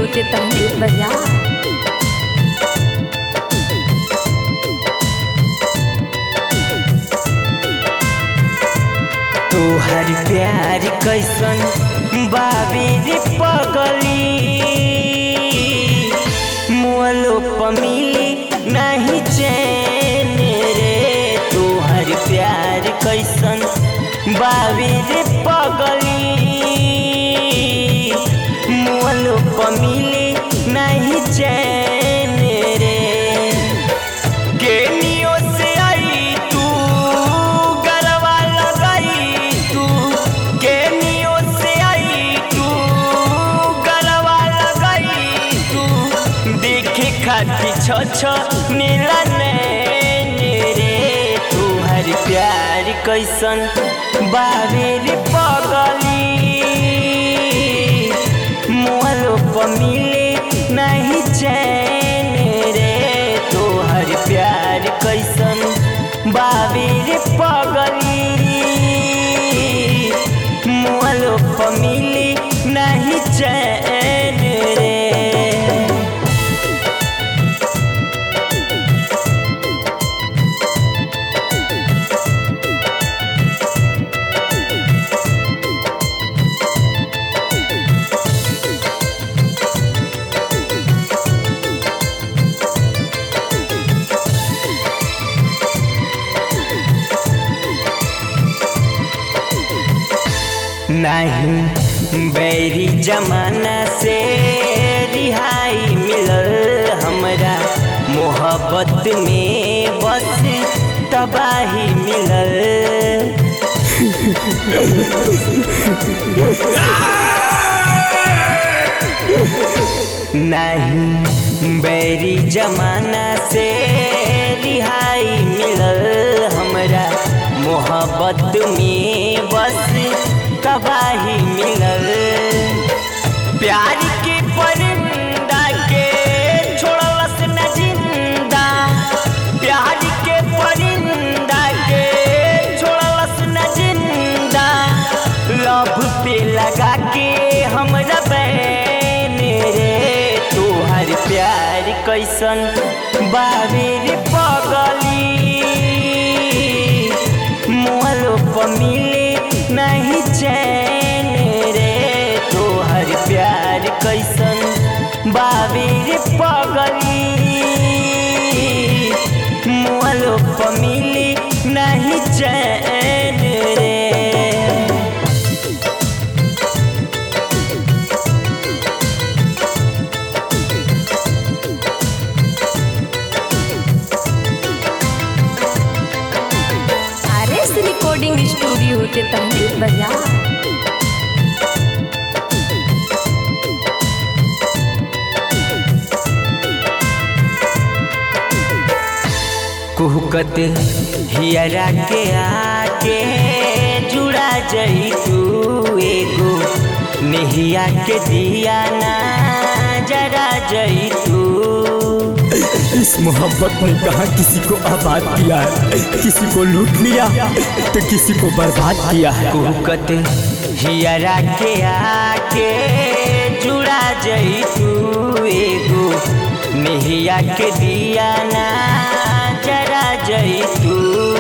studio के तहरीर बाजार तोहर प्यार कैसन बाबेर पगली मोलो पमिली नहीं चैन रे तोहर प्यार कैसन बाबेर पगली मोलो पमिली नहीं चैन रे गेनियो से आई तू गरवा लगाई तू गेनियो से आई तू गरवा लगाई तू देखे खाती छ छ नीला नैन रे तोहर प्यार कैसन बाबेर पगली मोहलो पमिले नहीं चैन रे तोहर प्यार कैसन बाबेर पगली मोहलो पमिले नहीं चैन रे नहीं बैरी जमाना से रिहाई मिलल हमरा मोहब्बत में बस तबाही मिलल नहीं बैरी जमाना से रिहाई मिलल हमरा मोहब्बत में बस तबाही मिलल प्यार के परिंदा के छोड़लस न जिंदा प्यार के परिंदा के छोड़लस न जिंदा लभ पे लगा के हमरा बैन रे तोहर प्यार कैसन बाबेर पगली मोहलो पमिले नहीं चैन रे तोहर प्यार कैसन बाबेर पगली मोहलो पमिले नहीं चैन रे आर एस रिकॉर्डिंग स्टूडियो के तहरीर बाजार कुहकत हियरा के आके जुड़ा जई तू एगो नेहिया के दिया ना जरा जई तू इस मोहब्बत ने कहा किसी को आबाद किया है किसी को लूट लिया तो किसी को बर्बाद किया है कुहकत हियरा के आके जुड़ा जई तू एगो नेहिया के दिया ना जरा जई तू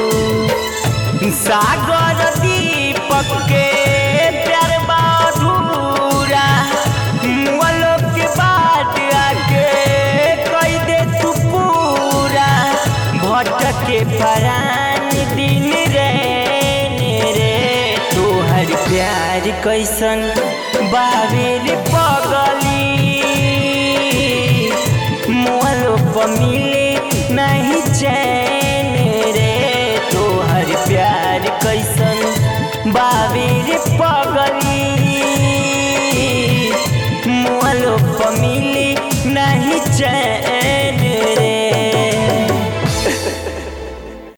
सागर दीपक के प्यार बाधूरा मुअलो के बाट आके कई दे तू पूरा भटके परान दिन रैन रे तोहर प्यार कैसन बाबेर पगली मोहलो पमिले नहीं चैन रे तोहर प्यार कैसन बाबेर पगली मोहलो पमिले नहीं चैन